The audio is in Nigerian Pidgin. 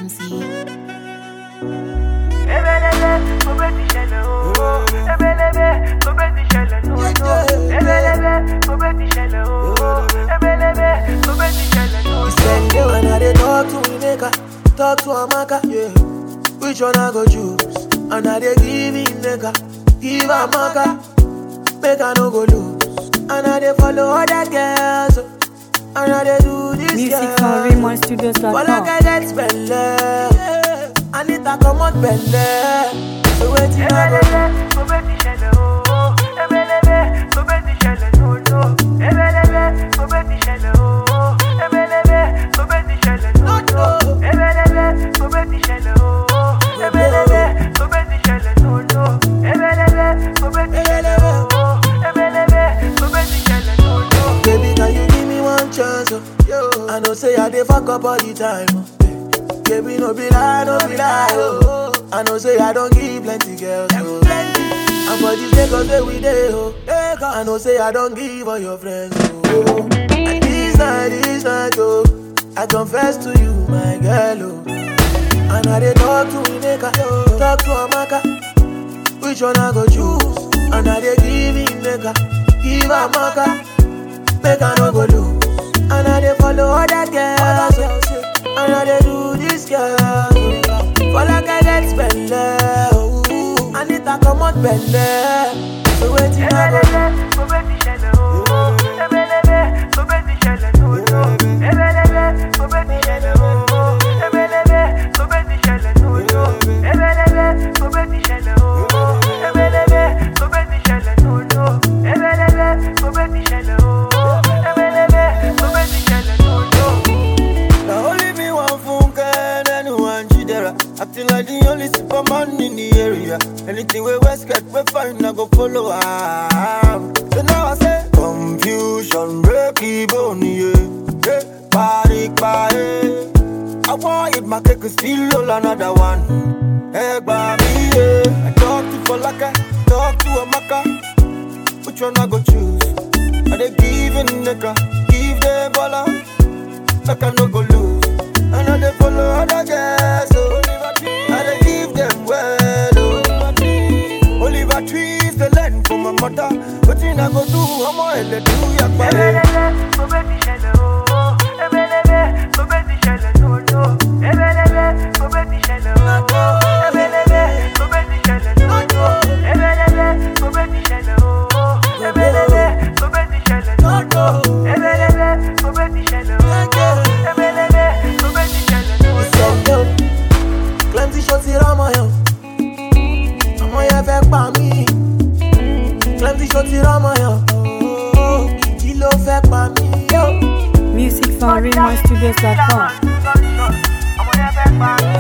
Easy. Ebelebe, mo bẹ ti ṣẹlẹ̀ ooo. Ebelebe, mo bẹ ti ṣẹlẹ̀ lóòótọ́. Ebelebe, mo bẹ ti ṣẹlẹ̀ ooo. Ebelebe, mo bẹ ti ṣẹlẹ̀ lóòótọ́. Spend day when I dey talk to Ineka, talk to Amaka, yeah. Which one I go choose? And I dey give Ineka, give Amaka, make I no go lose. And I dey follow other girls, oh. and I dey do this Music girl. from RaymonStudios.com. For like I get spend I need to come out belle. So waiting I go Ebelebe, mo bẹ ti ṣẹlẹ̀ ooo. Ebelebe, mo bẹ ti ṣẹlẹ̀ lóòótọ́. Ebelebe, mo bẹ ti ṣẹlẹ̀ ooo. Ebelebe, mo bẹ ti ṣẹlẹ̀ lóòótọ́. Ebelebe, mo bẹ ti ṣẹlẹ̀ ooo. Ebelebe, mo bẹ ti ṣẹlẹ̀ lóòótọ́. Ebelebe, mo bẹ ti ṣẹlẹ̀ ooo. Ebelebe, mo bẹ ti ṣẹlẹ̀ lóòótọ́. Baby, can you give me one chance? Oh? Yo. I know say I dey fuck up all the time. Oh. Baby, no be lie, no be lie. Oh. I know say I don't give plenty girls. Oh. And for this Lagos where we dey, oh. I know say I don't give all your friends. Oh. And this night, this night, oh. I confess to you, my girl, oh. And I dey talk to Ineka, talk to Amaka. Which one I go choose? And I dey give Ineka, give Amaka. Make I no go lose. And I dey follow other girls. oh. And I dey do this girl. oh. For like I get spend oh. I need to come out belle. So waiting I go Ebelebe, mo bẹ ti ṣẹlẹ̀ ooo. Ebelebe, mo bẹ ti ṣẹlẹ̀ lóòótọ́. Ebelebe, mo bẹ ti ṣẹlẹ̀ ooo. Ebelebe, mo bẹ ti ṣẹlẹ̀ lóòótọ́. Ebelebe, mo bẹ ti ṣẹlẹ̀ ooo. Ebelebe, mo bẹ ti ṣẹlẹ̀ lóòótọ́. Ebelebe, mo bẹ ti ṣẹlẹ̀ ooo. Ebelebe, mo bẹ ti ṣẹlẹ̀ lóòótọ́. Now only me one funke and anyone jidera. Acting like the only superman in the area. Anything we West get, we find I go follow am. So now I say confusion, break even, yeah. Hey, party, party. I want it, my cake is still all another one. Hey, baby, yeah. I talk to Falaka, talk to Amaka. Which one I go choose? Are they giving nigga? Give them baller like I no go lose. And I dey follow other girls, oh. I dey give them well, oh. Oliver trees the land for my mother. Wetin I go do? Ọmọ ẹlẹ do yagbare. Ebelebe, mo bẹ ti ṣẹlẹ̀ ooo. Ebelebe, mo bẹ ti ṣẹlẹ̀ lóòótọ́. Ebelebe, mo bẹ ti ṣẹlẹ̀ ooo. Ebelebe, mo bẹ ti ṣẹlẹ̀ lóòótọ́. Ebelebe, mo bẹ ti ṣẹlẹ̀ ooo. Ebelebe, mo bẹ ti ṣẹlẹ̀ lóòótọ́. Ebelebe, mo bẹ ti ṣẹlẹ̀ ooo. Ebelebe, mo bẹ ti ṣẹlẹ̀ lóòótọ́. Send yo. Plenty shots here on my own. Ọmọ yẹn fẹ́ pa mí. Plenty shots here on my own. Kí ló fẹ́ pa mí? Yo. Music from RaymonStudios.com. Ọmọ yẹn fẹ́ pa mí.